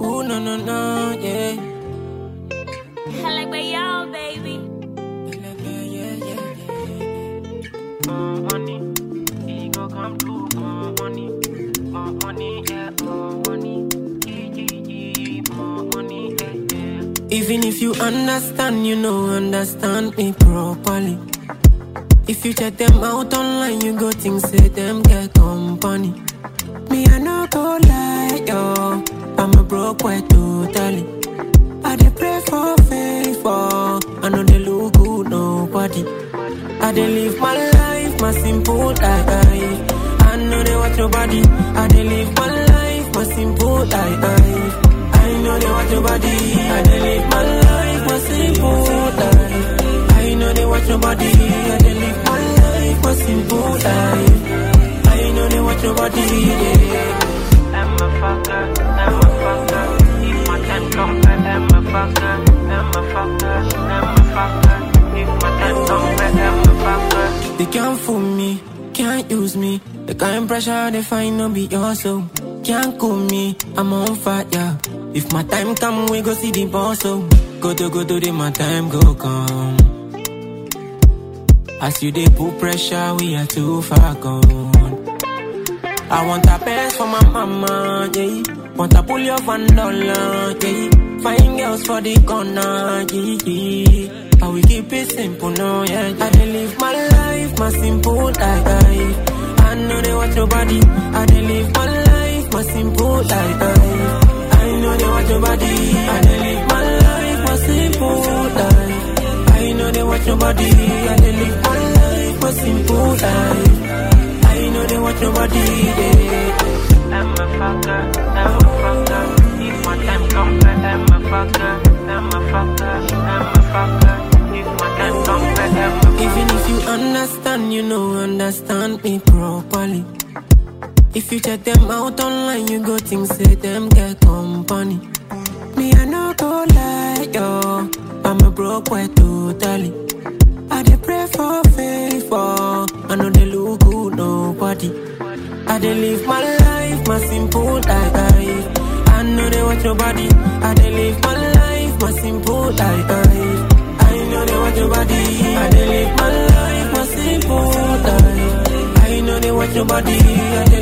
Ooh, no, no, no, yeah. I like my y'all, baby. Yeah, yeah, yeah, yeah. more money. He go come through, more money. More money, yeah, more money. Yeah, yeah, yeah, more money, yeah, yeah. Even if you understand, you know, understand me properly. If you check them out online, you go think say them get company. Me, I no go lie, yo. I'm a broke boy totally. I dey pray for favor. I know they look good, nobody. I dey live my life, my simple life. I know they watch your body. I dey live my life, my simple life. I know they watch your body. I dey live my life, my simple life. I know they watch your body. I dey live my life, my simple life. I know they watch your body. Yeah. I'm a fucker, I'm a fucker. If my time come back, I'm a fucker, I'm a fucker, I'm a fucker. If my time come back, I'm a fucker. They can't fool me, can't use me. The kind pressure they find no be your soul. Can't cool me, I'm on fire. If my time come, we go see the boss. So go to go to the my time go come. As you they put pressure, we are too far gone. I want a best for my mama, yeah. Want a pull your van dollar, yeah. Find girls for the corner, yeah. yeah. How we keep it simple, no, yeah. I dey live my life, my simple life. I know they watch your body. I dey live my life, my simple life. I know they watch your body. I dey live my life, my simple life. I know they watch your body. I dey live my life, my simple life. I know they watch your body. Yeah. I'm a fucker, I'm a fucker. If my time come back, I'm a fucker, I'm a fucker, I'm a fucker. If my time come back, I'm a Even if you understand, you know, understand me properly. If you check them out online, you go think say them get company. Me, I no go lie, yo. I'm a broke boy totally. I dey pray for favor. I know they look good, nobody. I dey live my life, my simple life. I know they watch your body. I dey live my life, my simple life. I know they watch your body. I dey live my life, my simple life. I know they watch your body. I dey